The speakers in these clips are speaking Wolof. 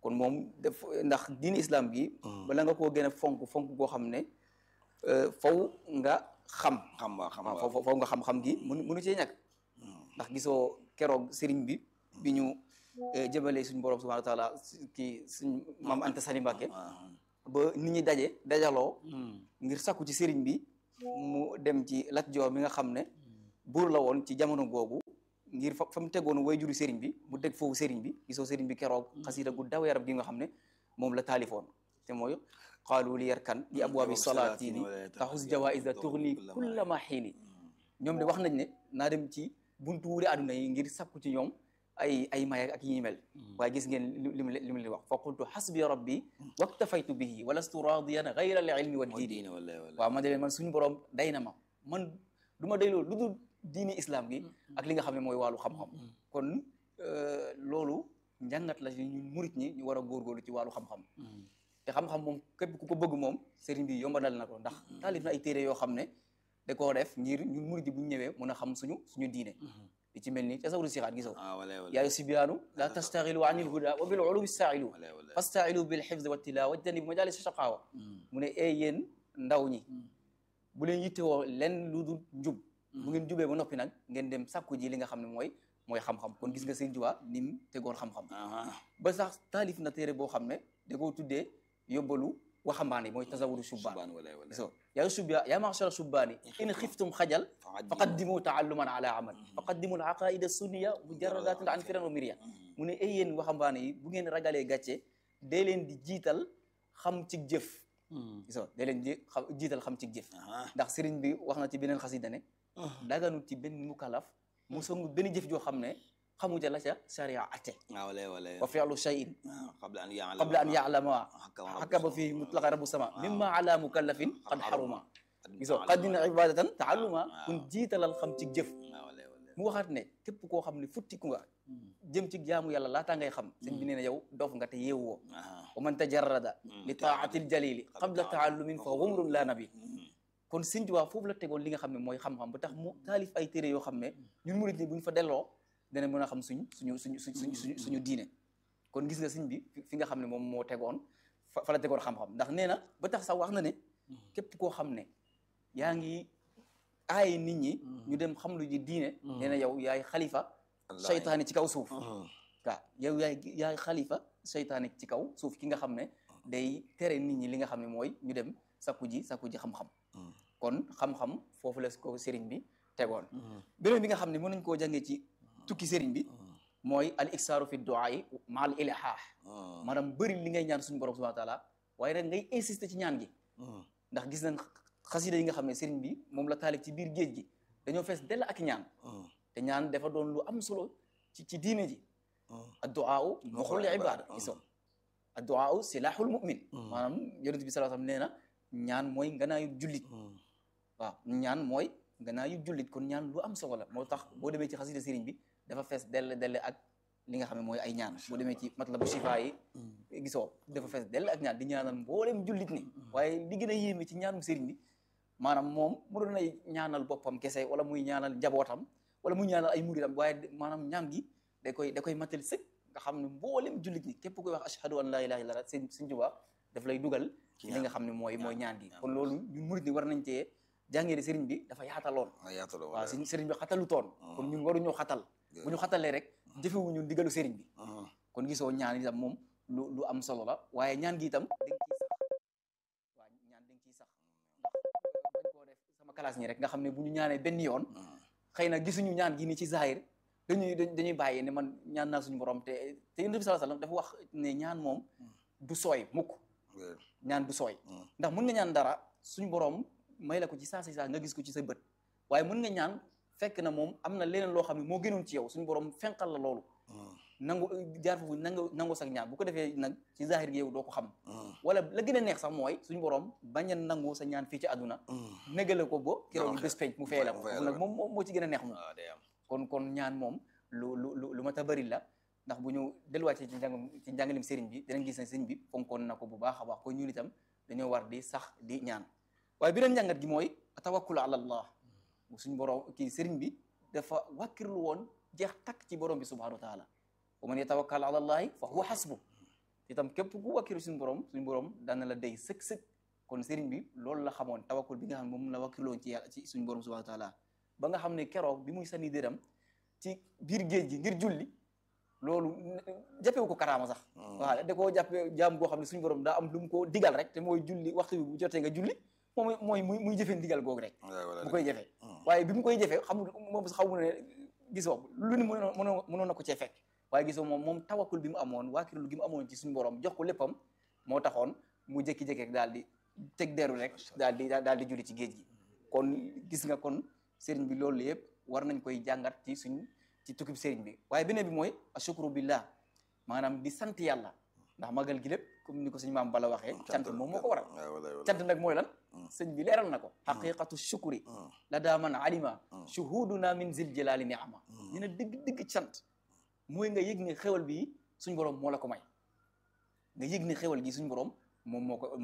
kon moom def ndax diini islam gi bala nga koo gën a fonk fonk koo xam ne faw nga xam xam waa xam waaw waaw faw faw nga xam-xam gi mënu mënu cee ñàkk ndax gisoo keroog sëriñ bi bi ñu jëbalee suñu borom subhanahu wa taala kii suñ maam Anta Sali Mbàkke ba nit ñi daje dajaloo ngir sakku ci sëriñ bi mu dem ci Lat Joor mi nga xam ne buur la woon ci jamono googu ngir fa fa mu tegoon way juru sëriñ bi mu teg foofu sëriñ bi gisoo sëriñ bi keroog xasida gu daw yaram gi nga xam ne moom la taalifoon te mooy qaalu li yarkan li abwaabi salaatini taxus jawaïsa tuxni kulla ma xiini ñoom de wax nañ ne naa dem ci buntu wuure àdduna yi ngir sakku ci ñoom ay ay may ak yi mel waaye gis ngeen li mu li mu leen wax fa qultu xasbi rabbi waktafaytu bihi walastu radiyan gayra al ilmi wa diini waaw ma de leen man suñu borom day na ma man du ma dayloo lu dul diini islam gi ak li nga xam ne mooy wàllu xam-xam kon loolu njàngat la ci ñun murit ñi ñu war a góorgóorlu ci wàllu xam-xam te xam-xam moom képp ku ko bëgg moom sëriñ bi yombalal na ko ndax taalif na ay téere yoo xam ne da koo def ngir ñun murit yi bu ñu ñëwee mën a xam suñu suñu diine li ci mel ni tasawuru sixaat gisoo yaayu sibiyaanu la tastaxilu anil huda wa bil ulumi stailu fastailu bil xifz wa tilawa wajtanibu majalis shaqaawa mu ne ee yéen ndaw ñi bu leen yittewoo len lu dul njub bu ngeen jubee ba noppi nag ngeen dem sàkku ji li nga xam ne mooy mooy xam-xam kon gis nga Sëriñ Tuubaa ni mu tegoon xam-xam ba sax taalif na téere boo xam ne da koo tuddee yóbbalu waxambaane mooy tasawuru subbaan so yaa subya yaa ma'shara subbaani in xiftum xajal faqaddimu taalluman ala amal faqaddimu al aqaida sunniya mujarradatin an firan wa mirya mu ne ay yéen waxambaane yi bu ngeen ragalee gàcce dee leen di jiital xam ci jëf so dee leen di jiital xam ci jëf ndax sëriñ bi wax na ci beneen xasida ne daganut ci benn mukallaf mu songu benn jëf joo xam ne xamu ja la ca sharia atte wa fi'lu shay'in qabla an ya'lama hakaba fi mutlaqa rabbu sama mimma ala mukallafin qad haruma gisoo qaddina ibadatan taalluma kun jiitalal xam ci jëf mu waxaat ne képp koo xam ne futtiku nga jëm ci jaamu yàlla laataa ngay xam sëñ bi nee na yow dof nga te yeewoo wa man tajarrada li taatil jalili qabla taallumin fa humrun la nabi kon sëñ Tuubaa foofu la tegoon li nga xam ne mooy xam-xam ba tax mu taalif ay téere yoo xam ne ñun murit ni bu ñu fa delloo dana mën a xam suñ suñu suñu suñ suñu suñu diine kon gis nga sëñ bi fi nga xam ne moom moo tegoon fa la tegoon xam-xam ndax nee na ba tax sax wax na ne képp koo xam ne yaa ngi aay nit ñi ñu dem xam lu ji diine nee na yow yaay xalifa seytaane ci kaw suuf waaw yow yaay yaay xalifa seytaane ci kaw suuf ki nga xam ne day tere nit ñi li nga xam ne mooy ñu dem sakku ji sakku ji xam-xam kon xam-xam foofu la ko sëriñ bi tegoon beneen bi nga xam ne mën nañ koo jàngee ci tukki sëriñ bi mooy al iksaaru fi duaa yi ma al ilhaax maanaam bëri li ngay ñaan suñu borom subhanahu wa taala waaye nag ngay insister ci ñaan gi ndax gis nañ xasida yi nga xam ne sëriñ bi moom la taalif ci biir géej gi dañoo fees dell ak ñaan te ñaan dafa doon lu am solo ci ci diine ji adduaa muxul ibaada iso adduaa silaaxul mu'min maanaam yonent bi sallallahu alayhi wasallam nee na ñaan mooy nganaayu jullit waaw ñaan mooy nganaayu jullit kon ñaan lu am solo la moo tax boo demee ci xasida sëriñ bi dafa fees dell dell ak li nga xam ne mooy ay ñaan boo demee ci matlabu shifa yi gisoo dafa fees dell ak ñaan di ñaanal mboolem jullit ni waaye li gën a yéeme ci ñaanum sëriñ bi maanaam moom mu doon ay ñaanal boppam kese wala muy ñaanal njabootam wala muy ñaanal ay muritam waaye maanaam ñaan gi da koy da koy matal sëkk nga xam ne mboolem jullit ñi képp koy wax ashhadu an laa ilaaha illallaah sëñ sëñ Tuubaa daf lay dugal ci li nga xam ne mooy mooy ñaan gi kon loolu ñun murit ni war nañ cee jàngee ne sëriñ bi dafa yaataloon waaw si sëriñ bi xatalu toon kon ñun waruñoo xatal bu ñu xatalee rek jëfewuñu ndigalu sëriñ bi kon gisoo ñaan itam moom lu lu am solo la waaye ñaan gi itam da nga ciy sax waaw ñaan da nga ciy sax ndax bañ koo def sama classe ñi rek nga xam ne bu ñu ñaanee benn yoon xëy na gisuñu ñaan gi ni ci zahir dañuy dañuy bàyyi ne man ñaan naa suñu borom te te yonent bi sallallahu alayhi wasallam dafa wax ne ñaan moom du sooy mukk ñaan du sooy ndax mën nga ñaan dara suñu borom may la ko ci saa si saa nga gis ko ci sa bët waaye mën nga ñaan fekk na moom am na leneen loo xam ne moo gënoon ci yow suñu borom fenqal la loolu nangu jaar foofu nangu nangu sax ñaan bu ko defee nag ci zahir gi yow doo ko xam wala la gën a neex sax mooy suñu borom bañ a nangu sa ñaan fii ci àdduna négale ko ba keroog bés penc mu fay la ko nag moom moom moo ci gën a neex moom kon kon ñaan moom lu lu lu mat a bëri la ndax bu ñu delluwaatee ci njàng ci njàngalim sëriñ bi dinañ gis ne sëriñ bi fonkoon na ko bu baax a baax ko ñun itam dañoo war di sax di ñaan waaye beneen njàngat gi mooy tawakkul ala allah suñu borom kii sëriñ bi dafa wàkkirlu woon jeex takk ci borom bi subhanahu wa taala wa man yatawakkal ala allahi fa huwa hasbu itam képp ku wakkilu suñu borom suñu borom dana la day sëkk sëkk kon sëriñ bi loolu la xamoon tawakkul bi nga xam ne moom la wakkiloon ci yàlla ci suñu borom subhanahu wa taala ba nga xam ne keroog bi muy sànni dëram ci biir géej gi ngir julli loolu jàppewu ko karaama sax waaw da koo jàppe jaam goo xam ne suñu borom daa am lu mu ko digal rek te mooy julli waxtu bi bu jotee nga julli moom mooy muy muy jëfee digal googu rek bu koy jëfee waaye bi mu koy jëfee xam moom sax xaw mu ne gisoo lu ni mënoon mënoon na ko cee fekk waaye gisoo moom moom tawakkul bi mu amoon waakirlu gi mu amoon ci suñu borom jox ko léppam moo taxoon mu jékki-jékki rek daal di teg deru rek daal di daal di julli ci géej gi kon gis nga kon sëriñ bi loolu yëpp war nañ koy jàngat ci suñ ci tukkib sëriñ bi waaye beneen bi mooy ashukru billah maanaam di sant yàlla ndax magal gi lépp comme ni ko suñu maam bala waxee cant moom moo ko waral cant nag mooy lan sëñ bi leeral na ko xaqiqatu shukri la daa man alima shuhuduna min zil jalali niama dina dëgg dëgg cant mooy nga yëg ne xewal bi suñ borom moo la ko may nga yëg ne xewal gi suñ borom moom moo ko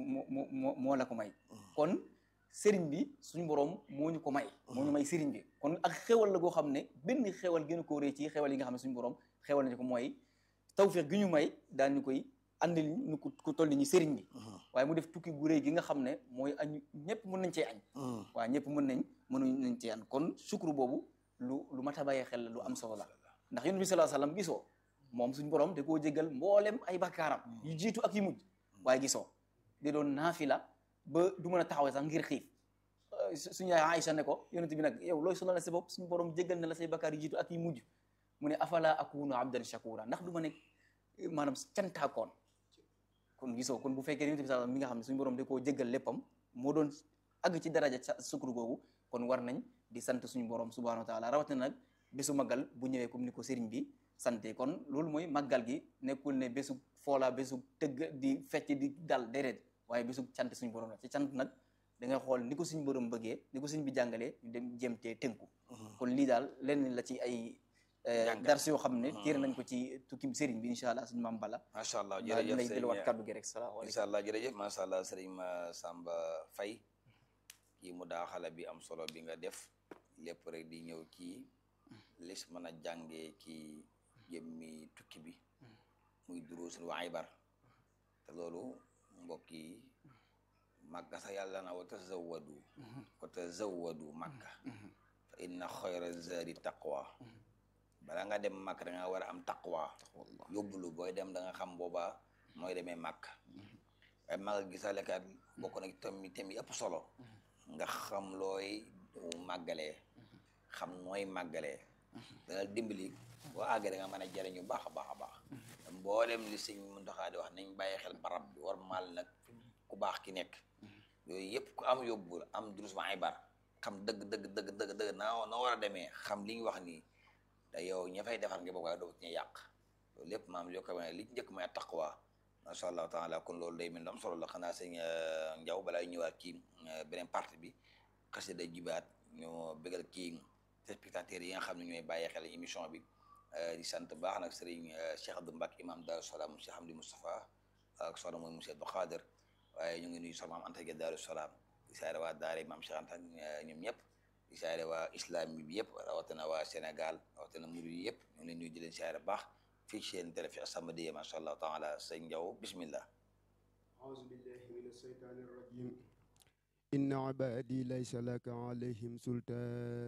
moo moo la ko may kon sëriñ bi suñu borom moo ñu ko may moo ñu may sëriñ bi kon ak xewal la goo xam ne benn xewal gën a ko rëy ci xewal yi nga xam ne suñu borom xewal nañu ko mooy tawfiq gi ñu may daan ñu koy andil ñu ko toll ni ñu sëriñ bi waaye mu def tukki gu rëy gi nga xam ne mooy añ ñëpp mën nañ cee añ waaw ñëpp mën nañ mënuñ nañ cee añ kon sukru boobu lu lu mat a bàyyee xel la lu am solo la ndax yonent bi sallallahu alayhi wasallam gisoo moom suñu borom da koo jéggal mboolem ay bakkaaram yu jiitu ak yu mujj waaye gisoo di doon naafila ba du mën a taxawee sax ngir xiif suñu yaay Aïcha ne ko yonent bi nag yow looy sonal sa bopp suñu borom jéggal na la say bakkaar yu jiitu ak yu mujj mu ne afala akunu abdan shakura ndax du ma nekk maanaam cantaakoon kon gisoo kon bu fekkee yonent bi sax mi nga xam ne suñu borom da koo jéggal léppam moo doon àgg ci daraja ca sukkur googu kon war nañ di sant suñu borom subhanahu wa taala rawatina nag bésu màggal bu ñëwee comme ni ko sëriñ bi sante kon loolu mooy màggal gi nekkul ne bésu foola bésu tëgg di fecc di dal déedéet waaye bésu cant suñu borom la ci cant nag da ngay xool ni ko suñu borom bëggee ni ko suñ bi jàngalee ñu dem jéemtee tënku kon lii daal lenn la ci ay dars yoo xam ne téere nañ ko ci tukkim sëriñ bi incha allah suñu maam bala macha allah jërëjëf lay delluwaat kaddu gi rek salaamaaleykum incha allah jërëjëf macha allah sëriñ ma Samba Faye kii mu daa xala bi am solo bi nga def lépp rek di ñëw ci lis mën a jàngee ci jëmmi tukki bi muy duruusun wa ibar te loolu mbokk yi màkka sax yàlla na wa tazawwadu wa tazawwadu màkka fa inna xayra zaadi taqwa bala nga dem màkk da nga war a am taqwa yóbbulu booy dem da nga xam booba mooy demee màkk waaye màgg gisalekat bokk na tam tam yi ëpp solo nga xam looy màggalee xam nooy màggalee dana dimbali boo àggee da nga mën a jëriñu baax a baax a baax mboolem li sëñ Muntaxa di wax nañ bàyyi xel barab bi war maal nag ku baax ki nekk yooyu yëpp ku am yóbbul am durus ma ay bar xam dëgg dëgg dëgg dëgg dëgg naa noo war a demee xam li ñu wax nii te yow ña fay defar nga bokk waaye doo ñu yàq loolu lépp maam li ko wane li njëkk mooy taqwa macha allah taala kon loolu day mel ni am solo la xanaa sëñ Njaw balaa ñëwaat ci beneen partie bi xasida day jibaat ñu bégal kii spectateurs yi nga xam ne ñooy bàyyi xel émission bi di sant baax nag sëriñ Cheikh Abdou Mbacke imam Daaru Salaam Cheikh Hamdi Moustapha ak soxna mooy monsieur Abdou Khader waaye ñu ngi nuyu soxna maam Anta Gueye Daaru Salaam di saare waa daara maam Cheikh Anta ñoom ñëpp di saare waa islam bi yëpp rawatina waa Sénégal rawatina murid yi yëpp ñu ngi leen nuyu di leen saare baax fii ci seen télé fi As-Samadiyya macha allah taala sëñ Njaw bismillah أعوذ بالله من الشيطان الرجيم إن عبادي ليس لك عليهم سلطان